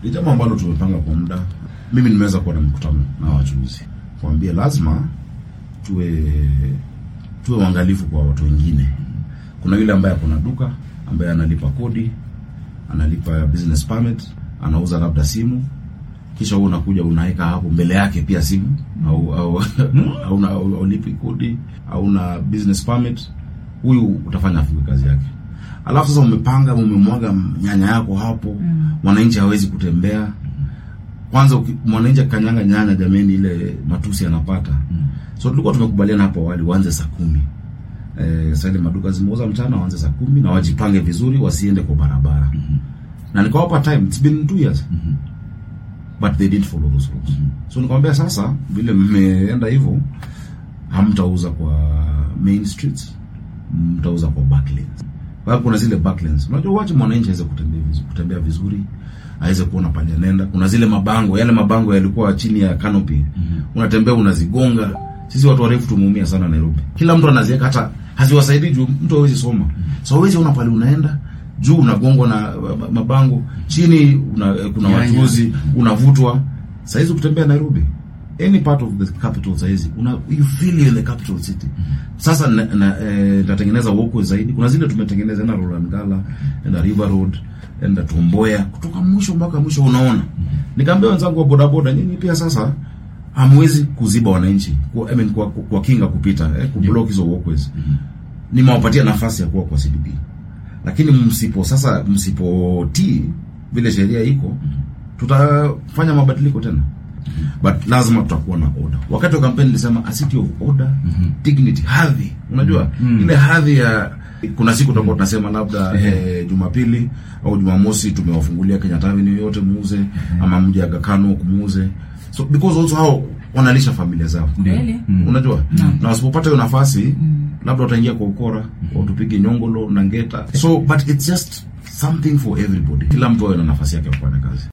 ni jambo ambalo tumepanga kwa muda. Mimi nimeweza kuwa na mkutano na wachuuzi kuambia lazima tuwe tuwe uangalifu kwa watu wengine. Kuna yule ambaye ako na duka ambaye analipa kodi, analipa business permit, anauza labda simu, kisha wewe unakuja unaweka hapo mbele yake pia simu au au au na au, au lipi kodi au na business permit, huyu utafanya afunge kazi yake. Alafu sasa umepanga umemwaga nyanya yako hapo, mwananchi hawezi kutembea. Kwanza uki- mwananchi akanyanga nyanya, jameni, ile matusi anapata. So tulikuwa tumekubaliana hapo awali uanze saa kumi. Eh, sasa ile maduka zimeuza mchana waanze saa kumi na wajipange vizuri, wasiende kwa barabara. Na nikawapa time, it's been two years but they didn't follow those rules. So nikamwambia sasa, vile mmeenda hivyo, hamtauza kwa main streets, mtauza kwa back lanes. Bado kuna zile back lanes. Unajua wache mwananchi aweze kutembea vizuri, kutembea vizuri, aweze kuona pale anaenda. Kuna zile mabango, yale mabango yalikuwa chini ya canopy. Unatembea unazigonga. Sisi watu warefu tumeumia sana Nairobi. Kila mtu anaziweka hata haziwasaidii juu mtu hawezi soma. So hawezi ona pale unaenda juu unagongwa na uh, mabango chini una, kuna Nyanya. wachuuzi unavutwa saizi kutembea Nairobi any part of the capital saizi una you feel you're in the capital city sasa na, na, eh, nitatengeneza walkway zaidi kuna zile tumetengeneza na Roland Gala na River Road na Tomboya kutoka mwisho mpaka mwisho unaona nikaambia wenzangu wa bodaboda nyinyi pia sasa hamwezi kuziba wananchi kwa, I mean, kwa, kwa, kwa kinga kupita eh, kublock hizo walkways nimewapatia nafasi ya kuwa kwa CBD lakini msipo sasa msipotii vile sheria iko tutafanya mabadiliko tena but lazima tutakuwa na order wakati wa kampeni nilisema a city of order dignity hadhi unajua ile hadhi ya kuna siku tutakuwa tunasema labda eh, jumapili au jumamosi tumewafungulia Kenyatta Avenue yote muuze ama mje Aga Khan Walk muuze so because also hao wanalisha familia zao Kweli. unajua na wasipopata hiyo nafasi labda wataingia kwa ukora watupige nyongolo na ngeta so but it's just something for everybody kila mtu awe na nafasi yake ya kufanya kazi